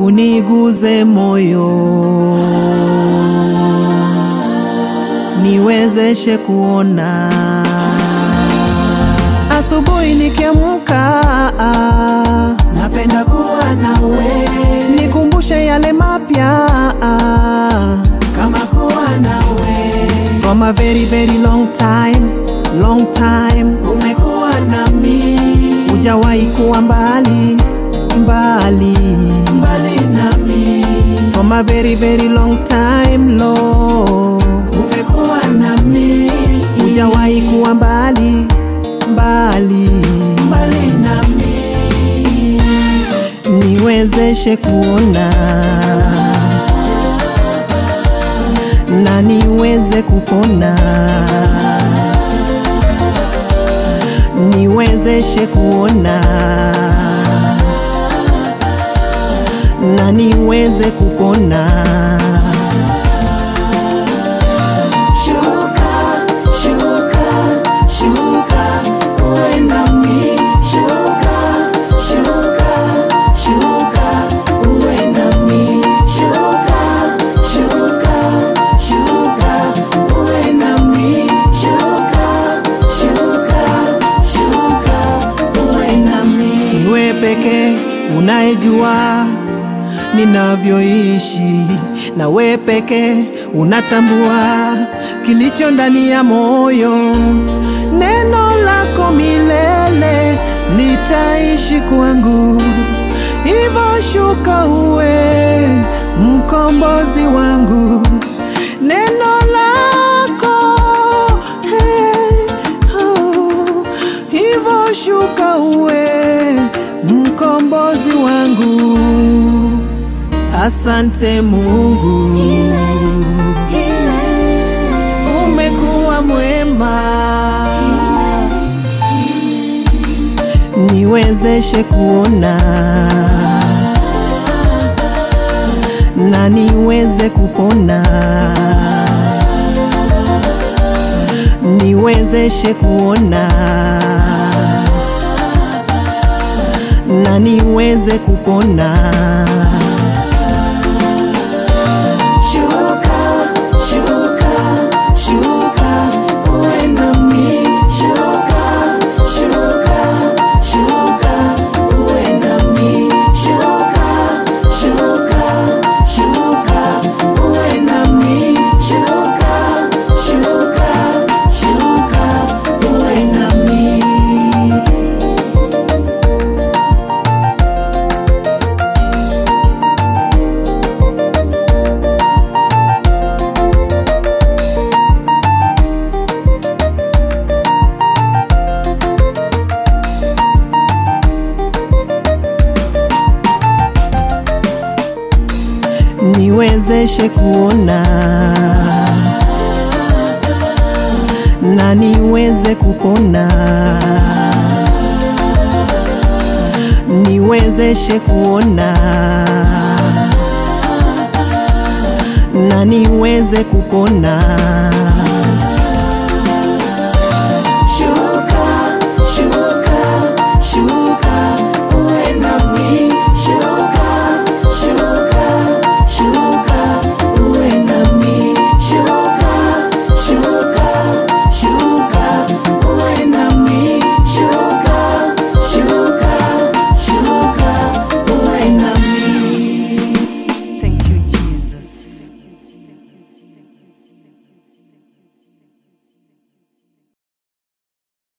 uniguze moyo, niwezeshe kuona. Asubuhi nikiamka, napenda kuwa nawe nikumbushe yale mapya kama kuwa nawe from a very very long time, long time umekuwa nami hujawahi kuwa mbali mbali mbali nami from a very very long time Lord, umekuwa nami hujawahi kuwa mbali mbali, mbali nami niwezeshe kuona na niweze kupona, niwezeshe kuona na niweze kupona. Shuka, shuka, shuka, uwe nami. Shuka, shuka, shuka, uwe nami. Shuka, shuka, shuka, uwe nami. Shuka, shuka, shuka, uwe nami. Niwe peke unayejua ninavyoishi, na we peke unatambua kilicho ndani ya moyo. Neno lako milele litaishi kwangu, hivyo shuka uwe mkombozi wangu. Neno lako hey, oh, hivyo shuka uwe mkombozi wangu. Asante Mungu, umekuwa mwema, niwezeshe kuona na niweze kupona, niwezeshe kuona na niweze kupona. Shuka, shuka, shuka, uwe nami. Shuka, shuka, shuka, uwe nami. Shuka, shuka, shuka, uwe nami. Shuka, shuka, shuka, uwe nami. niwezeshe kuona na niweze kupona, niwezeshe kuona na niweze kupona.